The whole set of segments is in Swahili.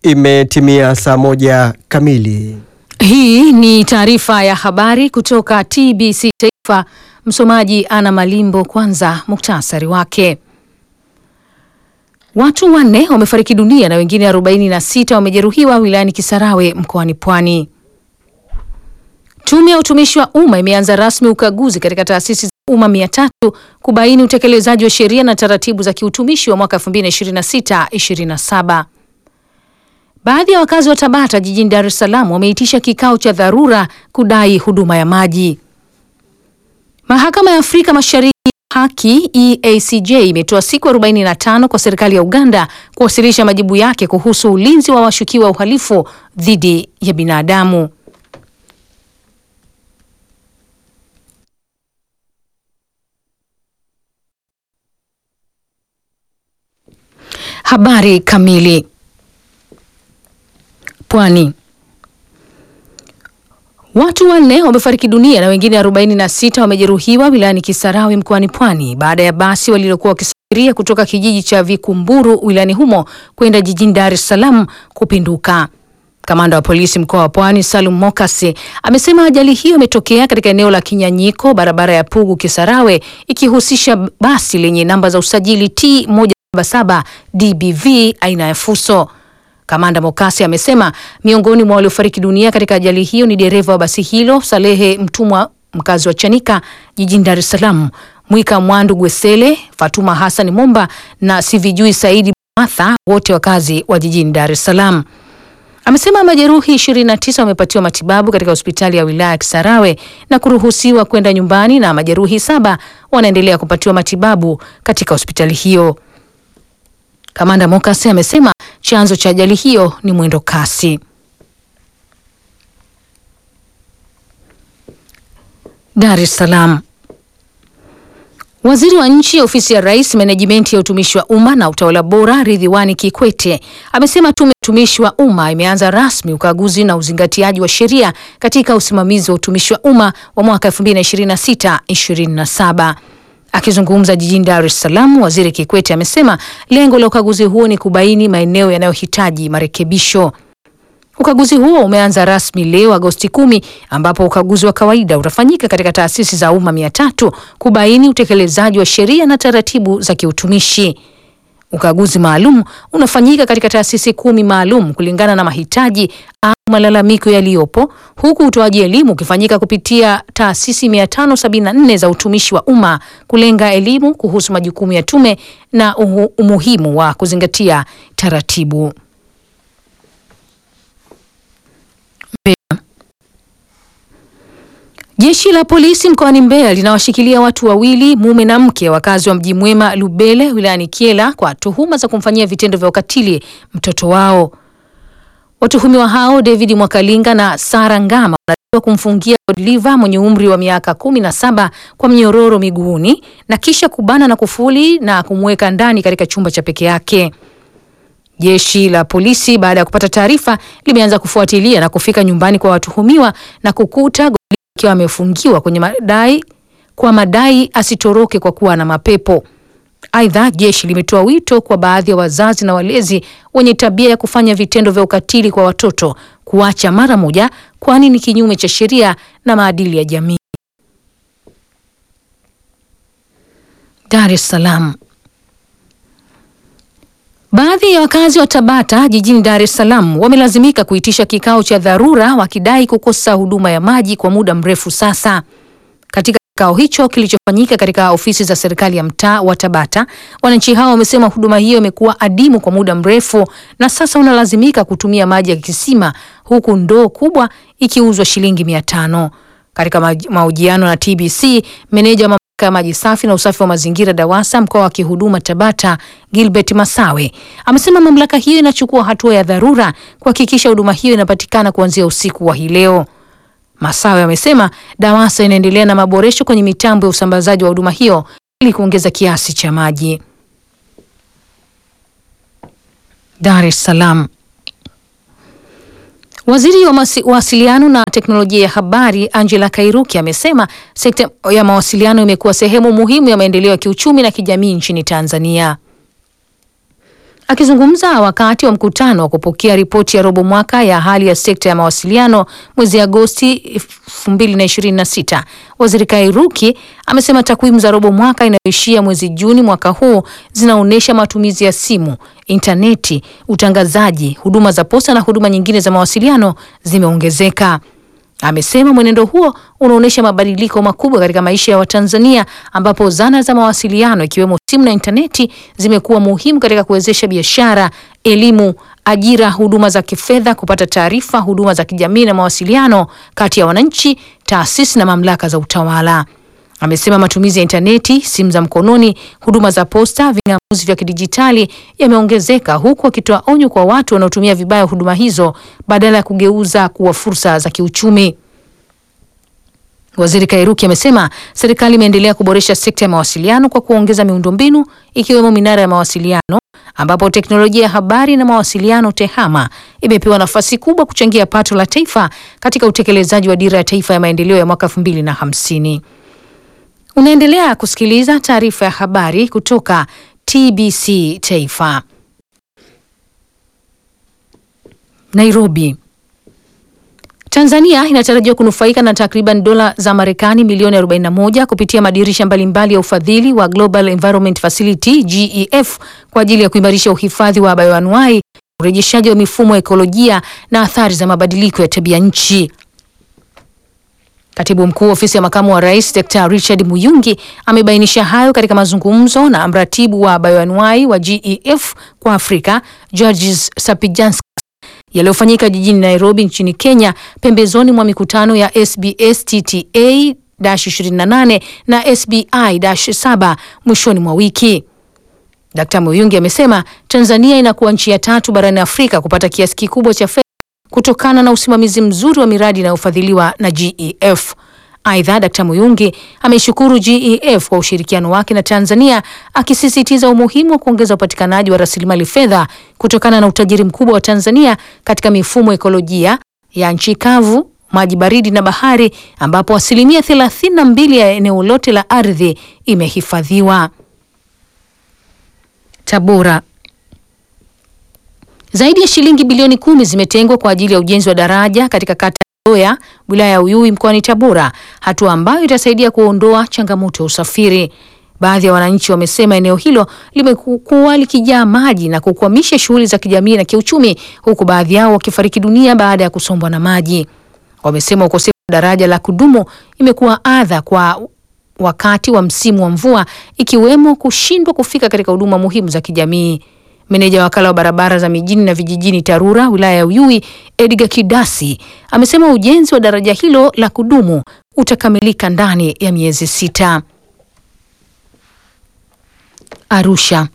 Imetimia saa moja kamili. Hii ni taarifa ya habari kutoka TBC Taifa. Msomaji Ana Malimbo. Kwanza muktasari wake. Watu wanne wamefariki dunia na wengine 46 wamejeruhiwa wilayani Kisarawe mkoani Pwani. Tume ya utumishi wa umma imeanza rasmi ukaguzi katika taasisi za umma 300 kubaini utekelezaji wa sheria na taratibu za kiutumishi wa mwaka 2026/27. Baadhi ya wakazi wa Tabata jijini Dar es Salaam wameitisha kikao cha dharura kudai huduma ya maji. Mahakama ya Afrika Mashariki haki EACJ imetoa siku 45 kwa serikali ya Uganda kuwasilisha majibu yake kuhusu ulinzi wa washukiwa uhalifu dhidi ya binadamu. Habari kamili. Pwani. Watu wanne wamefariki dunia na wengine 46 wamejeruhiwa wilayani Kisarawe mkoani Pwani baada ya basi walilokuwa wakisafiria kutoka kijiji cha Vikumburu wilayani humo kwenda jijini Dar es Salaam kupinduka. Kamanda wa polisi mkoa wa Pwani Salum Mokasi amesema ajali hiyo imetokea katika eneo la Kinyanyiko, barabara ya Pugu Kisarawe, ikihusisha basi lenye namba za usajili T 177 DBV aina ya Fuso. Kamanda Mokasi amesema miongoni mwa waliofariki dunia katika ajali hiyo ni dereva wa basi hilo Salehe Mtumwa, mkazi wa Chanika jijini Dar es Salaam, Mwika Mwandu Gwesele, Fatuma Hassan Momba na Sivijui Saidi Martha, wote wakazi wa jijini Dar es Salaam. Amesema majeruhi 29 wamepatiwa matibabu katika hospitali ya wilaya ya Kisarawe na kuruhusiwa kwenda nyumbani na majeruhi saba wanaendelea kupatiwa matibabu katika hospitali hiyo. Kamanda Mokase amesema chanzo cha ajali hiyo ni mwendo kasi. Dar es Salaam. Waziri wa Nchi, Ofisi ya Rais, Menejimenti ya Utumishi wa Umma na Utawala Bora, Ridhiwani Kikwete amesema Tume ya Utumishi wa Umma imeanza rasmi ukaguzi na uzingatiaji wa sheria katika usimamizi wa utumishi wa umma wa mwaka 2026/27. Akizungumza jijini Dar es Salaam, Waziri Kikwete amesema lengo la ukaguzi huo ni kubaini maeneo yanayohitaji marekebisho. Ukaguzi huo umeanza rasmi leo Agosti kumi, ambapo ukaguzi wa kawaida utafanyika katika taasisi za umma mia tatu kubaini utekelezaji wa sheria na taratibu za kiutumishi. Ukaguzi maalum unafanyika katika taasisi kumi maalum kulingana na mahitaji au malalamiko yaliyopo, huku utoaji elimu ukifanyika kupitia taasisi 574 za utumishi wa umma kulenga elimu kuhusu majukumu ya tume na umuhimu wa kuzingatia taratibu. Jeshi la polisi mkoani Mbeya linawashikilia watu wawili, mume na mke, wakazi wa Mji Mwema Lubele wilayani Kyela kwa tuhuma za kumfanyia vitendo vya ukatili mtoto wao. Watuhumiwa hao David Mwakalinga na Sara Ngama wanadaiwa kumfungia Godliva mwenye umri wa miaka kumi na saba kwa mnyororo miguuni na kisha kubana na kufuli na kumweka ndani katika chumba cha peke yake. Jeshi la polisi baada ya kupata taarifa limeanza kufuatilia na kufika nyumbani kwa watuhumiwa na kukuta akiwa amefungiwa kwenye madai kwa madai asitoroke kwa kuwa na mapepo. Aidha, jeshi limetoa wito kwa baadhi ya wazazi na walezi wenye tabia ya kufanya vitendo vya ukatili kwa watoto kuacha mara moja, kwani ni kinyume cha sheria na maadili ya jamii. Dar es Salaam. Baadhi ya wakazi wa Tabata jijini Dar es Salaam wamelazimika kuitisha kikao cha dharura wakidai kukosa huduma ya maji kwa muda mrefu sasa. Katika kikao hicho kilichofanyika katika ofisi za serikali ya mtaa wa Tabata, wananchi hao wamesema huduma hiyo imekuwa adimu kwa muda mrefu na sasa unalazimika kutumia maji ya kisima huku ndoo kubwa ikiuzwa shilingi mia tano. Katika mahojiano na TBC, meneja wa ya maji safi na usafi wa mazingira DAWASA mkoa wa kihuduma Tabata, Gilbert Masawe amesema mamlaka hiyo inachukua hatua ya dharura kuhakikisha huduma hiyo inapatikana kuanzia usiku wa hii leo. Masawe amesema DAWASA inaendelea na maboresho kwenye mitambo ya usambazaji wa huduma hiyo ili kuongeza kiasi cha maji. Dar es Salaam. Waziri wa mawasiliano na teknolojia ya habari Angela Kairuki amesema sekta ya mawasiliano imekuwa sehemu muhimu ya maendeleo ya kiuchumi na kijamii nchini Tanzania. Akizungumza wakati wa mkutano wa kupokea ripoti ya robo mwaka ya hali ya sekta ya mawasiliano mwezi Agosti 2026, Waziri Kairuki amesema takwimu za robo mwaka inayoishia mwezi Juni mwaka huu zinaonyesha matumizi ya simu, intaneti, utangazaji, huduma za posta na huduma nyingine za mawasiliano zimeongezeka. Amesema mwenendo huo unaonyesha mabadiliko makubwa katika maisha ya Watanzania ambapo zana za mawasiliano ikiwemo simu na intaneti zimekuwa muhimu katika kuwezesha biashara, elimu, ajira, huduma za kifedha, kupata taarifa, huduma za kijamii na mawasiliano kati ya wananchi, taasisi na mamlaka za utawala. Amesema matumizi ya intaneti, simu za mkononi, huduma za posta, ving'amuzi vya kidijitali yameongezeka huku akitoa onyo kwa watu wanaotumia vibaya huduma hizo badala ya kugeuza kuwa fursa za kiuchumi. Waziri Kairuki amesema serikali imeendelea kuboresha sekta ya mawasiliano kwa kuongeza miundombinu ikiwemo minara ya mawasiliano ambapo teknolojia ya habari na mawasiliano TEHAMA imepewa nafasi kubwa kuchangia pato la taifa katika utekelezaji wa dira ya taifa ya maendeleo ya mwaka 2050. Unaendelea kusikiliza taarifa ya habari kutoka TBC Taifa. Nairobi. Tanzania inatarajiwa kunufaika na takriban dola za Marekani milioni 41 kupitia madirisha mbalimbali ya ufadhili wa Global Environment Facility GEF kwa ajili ya kuimarisha uhifadhi wa bayoanuai, urejeshaji wa mifumo ya ekolojia na athari za mabadiliko ya tabia nchi. Katibu mkuu ofisi ya makamu wa rais Dr Richard Muyungi amebainisha hayo katika mazungumzo na mratibu wa bayoanuai wa GEF kwa Afrika Georges Sapijanskas yaliyofanyika jijini Nairobi nchini Kenya pembezoni mwa mikutano ya SBS TTA 28 na SBI 7 mwishoni mwa wiki. Dr Muyungi amesema Tanzania inakuwa nchi ya tatu barani Afrika kupata kiasi kikubwa cha fedha kutokana na usimamizi mzuri wa miradi inayofadhiliwa na GEF. Aidha, Dkt. Muyungi ameishukuru GEF kwa ushirikiano wake na Tanzania akisisitiza umuhimu wa kuongeza upatikanaji wa rasilimali fedha kutokana na utajiri mkubwa wa Tanzania katika mifumo ekolojia ya nchi kavu, maji baridi na bahari ambapo asilimia 32 ya eneo lote la ardhi imehifadhiwa. Tabora. Zaidi ya shilingi bilioni kumi zimetengwa kwa ajili ya ujenzi wa daraja katika kata ya Loya, wilaya ya Uyui mkoani Tabora, hatua ambayo itasaidia kuondoa changamoto ya usafiri. Baadhi ya wananchi wamesema eneo hilo limekuwa likijaa maji na kukwamisha shughuli za kijamii na kiuchumi, huku baadhi yao wakifariki dunia baada ya kusombwa na maji. Wamesema ukosefu wa daraja la kudumu imekuwa adha kwa wakati wa msimu wa mvua, ikiwemo kushindwa kufika katika huduma muhimu za kijamii. Meneja wa wakala wa barabara za mijini na vijijini TARURA wilaya ya Uyui Edgar Kidasi amesema ujenzi wa daraja hilo la kudumu utakamilika ndani ya miezi sita. Arusha.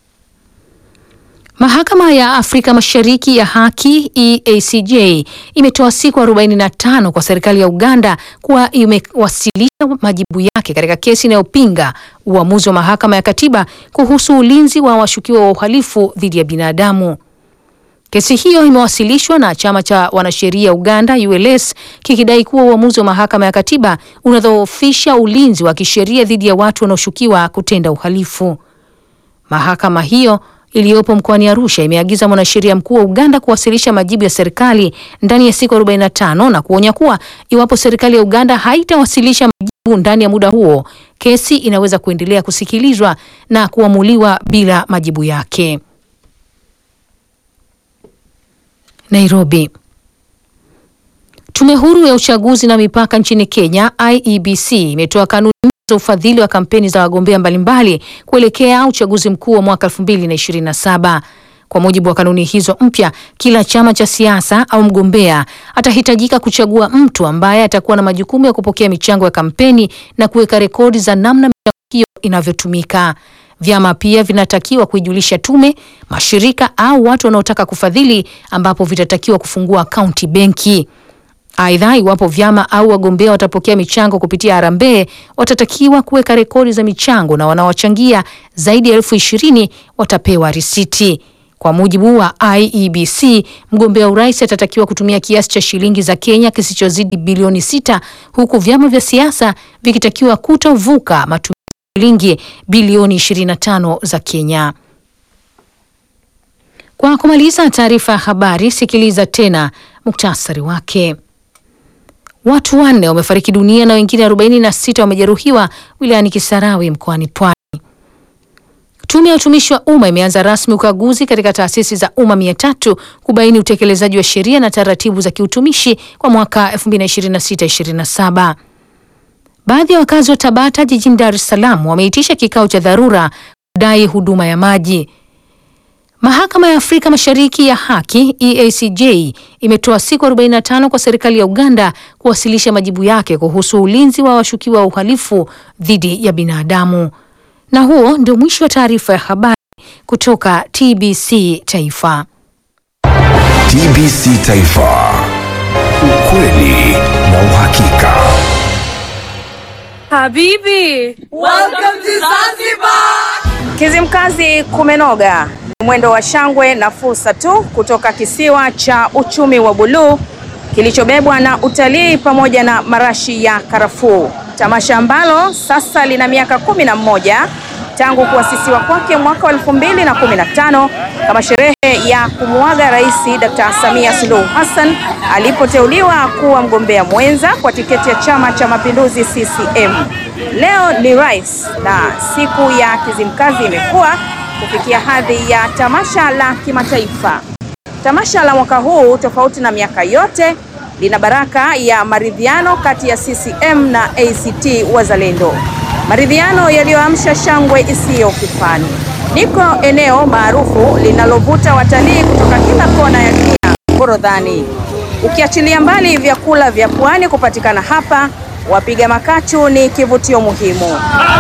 Mahakama ya Afrika Mashariki ya Haki EACJ imetoa siku 45 kwa serikali ya Uganda kuwa imewasilisha majibu yake katika kesi inayopinga uamuzi wa mahakama ya katiba kuhusu ulinzi wa washukiwa wa uhalifu dhidi ya binadamu. Kesi hiyo imewasilishwa na chama cha wanasheria Uganda ULS kikidai kuwa uamuzi wa mahakama ya katiba unadhoofisha ulinzi wa kisheria dhidi ya watu wanaoshukiwa kutenda uhalifu. Mahakama hiyo iliyopo mkoani Arusha imeagiza mwanasheria mkuu wa Uganda kuwasilisha majibu ya serikali ndani ya siku 45 na kuonya kuwa iwapo serikali ya Uganda haitawasilisha majibu ndani ya muda huo, kesi inaweza kuendelea kusikilizwa na kuamuliwa bila majibu yake. Nairobi. Tume huru ya uchaguzi na mipaka nchini Kenya IEBC imetoa kanuni za ufadhili wa kampeni za wagombea mbalimbali kuelekea uchaguzi mkuu wa mwaka 2027. Kwa mujibu wa kanuni hizo mpya, kila chama cha siasa au mgombea atahitajika kuchagua mtu ambaye atakuwa na majukumu ya kupokea michango ya kampeni na kuweka rekodi za namna michango hiyo inavyotumika. Vyama pia vinatakiwa kuijulisha tume, mashirika au watu wanaotaka kufadhili, ambapo vitatakiwa kufungua akaunti benki. Aidha, iwapo vyama au wagombea watapokea michango kupitia harambee, watatakiwa kuweka rekodi za michango na wanaochangia zaidi ya elfu ishirini watapewa risiti. Kwa mujibu wa IEBC, mgombea urais atatakiwa kutumia kiasi cha shilingi za Kenya kisichozidi bilioni sita huku vyama vya siasa vikitakiwa kutovuka matumizi ya shilingi bilioni 25 za Kenya. Kwa kumaliza taarifa ya habari, sikiliza tena muktasari wake. Watu wanne wamefariki dunia na wengine 46 wamejeruhiwa wilayani Kisarawe mkoani Pwani. Tume ya utumishi wa umma imeanza rasmi ukaguzi katika taasisi za umma mia tatu kubaini utekelezaji wa sheria na taratibu za kiutumishi kwa mwaka 2026/27. Baadhi ya wakazi wa Tabata jijini Dar es Salaam wameitisha kikao cha dharura kudai huduma ya maji. Mahakama ya Afrika Mashariki ya Haki EACJ imetoa siku 45 kwa serikali ya Uganda kuwasilisha majibu yake kuhusu ulinzi wa washukiwa wa uhalifu dhidi ya binadamu. Na huo ndio mwisho wa taarifa ya habari kutoka TBC Taifa. TBC Taifa. Ukweli na uhakika. Habibi, Welcome to Zanzibar. Kizimkazi kumenoga, ni mwendo wa shangwe na fursa tu kutoka kisiwa cha uchumi wa buluu kilichobebwa na utalii pamoja na marashi ya karafuu, tamasha ambalo sasa lina miaka kumi na mmoja tangu kuasisiwa kwake mwaka wa elfu mbili na kumi na tano kama sherehe ya kumuaga Rais Dr. Samia Suluhu Hassan alipoteuliwa kuwa mgombea mwenza kwa tiketi ya Chama cha Mapinduzi CCM. Leo ni rais na siku ya Kizimkazi imekuwa kufikia hadhi ya tamasha la kimataifa. Tamasha la mwaka huu tofauti na miaka yote lina baraka ya maridhiano kati ya CCM na ACT Wazalendo, maridhiano yaliyoamsha shangwe isiyo kifani. Niko eneo maarufu linalovuta watalii kutoka kila kona ya dunia, Forodhani. Ukiachilia mbali vyakula vya pwani kupatikana hapa, wapiga makachu ni kivutio muhimu.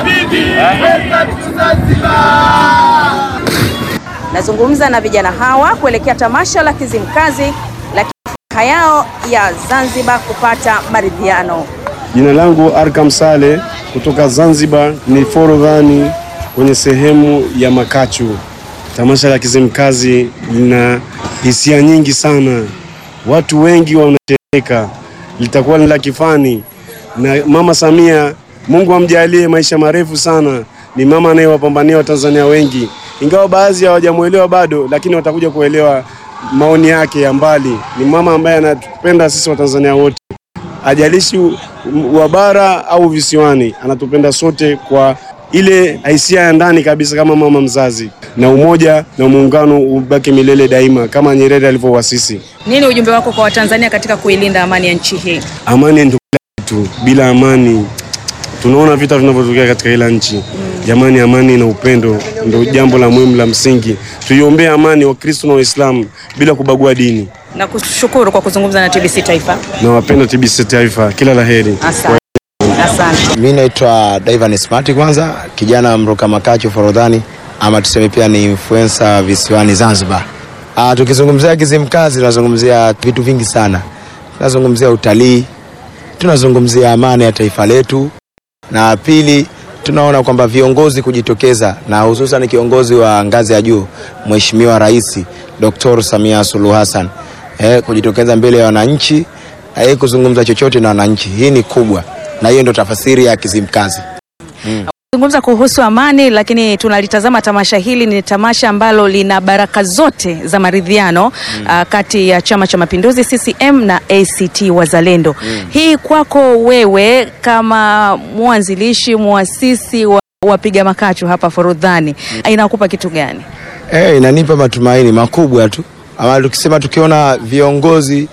Nazungumza na vijana hawa kuelekea tamasha la Kizimkazi, lakini furaha yao ya Zanzibar kupata maridhiano. Jina langu Arkam Sale kutoka Zanzibar, ni Forodhani kwenye sehemu ya Makachu. Tamasha la Kizimkazi lina hisia nyingi sana, watu wengi wanashereheka, litakuwa ni la kifani na Mama Samia, Mungu amjalie maisha marefu sana. Ni mama anayewapambania Watanzania wengi, ingawa baadhi hawajamwelewa bado, lakini watakuja kuelewa maoni yake ya mbali. Ni mama ambaye anatupenda sisi Watanzania wote ajalishi wa bara au visiwani, anatupenda sote kwa ile hisia ya ndani kabisa, kama mama mzazi, na umoja na muungano ubaki milele daima, kama Nyerere alivyowasisi. Nini ujumbe wako kwa Watanzania katika kuilinda amani ya nchi hii? Amani ndio kila kitu, bila amani tunaona vita vinavyotokea katika ila nchi. Jamani, amani na upendo ndio jambo la muhimu la msingi. Tuiombee amani Wakristo na Waislamu bila kubagua dini. Na kushukuru kwa kuzungumza na TBC Taifa. Nawapenda TBC Taifa, kila la heri. Asante. Asante. Mi naitwa Divan Smart, kwanza kijana mruka makachu Forodhani, ama tuseme pia ni influencer visiwani Zanzibar. Ah, tukizungumzia Kizimkazi tunazungumzia vitu vingi sana, tunazungumzia utalii, tunazungumzia amani ya taifa letu, na pili tunaona kwamba viongozi kujitokeza na hususan kiongozi wa ngazi ya juu Mheshimiwa Rais Dr. Samia Suluhu Hassan eh, kujitokeza mbele ya wananchi na yeye kuzungumza chochote na wananchi, hii ni kubwa, na hiyo ndio tafasiri ya Kizimkazi. Zungumza kuhusu amani, lakini tunalitazama tamasha hili ni tamasha ambalo lina baraka zote za maridhiano ah, kati ya Chama cha Mapinduzi CCM na ACT Wazalendo. Hii kwako wewe kama mwanzilishi muasisi wa wapiga makachu hapa Forodhani inakupa kitu gani? Eh, inanipa matumaini makubwa tu, ama tukisema tukiona viongozi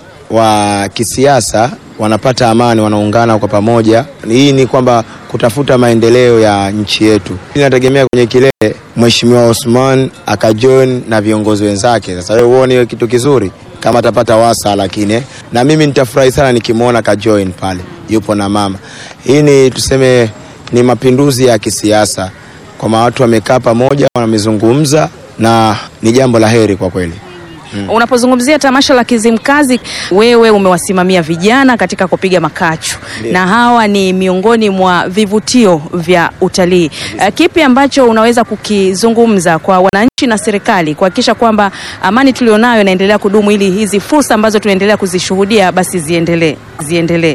wa kisiasa wanapata amani, wanaungana kwa pamoja, hii ni kwamba kutafuta maendeleo ya nchi yetu. Inategemea kwenye kilele Mheshimiwa Osman akajoin na viongozi wenzake. Sasa wewe uone kitu kizuri kama atapata wasa, lakini eh, na mimi nitafurahi sana nikimwona kajoin pale yupo na mama. Hii ni tuseme ni mapinduzi ya kisiasa, kwamba watu wamekaa pamoja, wamezungumza na ni jambo la heri kwa kweli. Unapozungumzia tamasha la Kizimkazi, wewe umewasimamia vijana katika kupiga makachu na hawa ni miongoni mwa vivutio vya utalii. Eh, Kipi ambacho unaweza kukizungumza kwa wananchi na serikali kuhakikisha kwamba amani tulionayo inaendelea kudumu ili hizi fursa ambazo tunaendelea kuzishuhudia basi ziendelee ziendelee?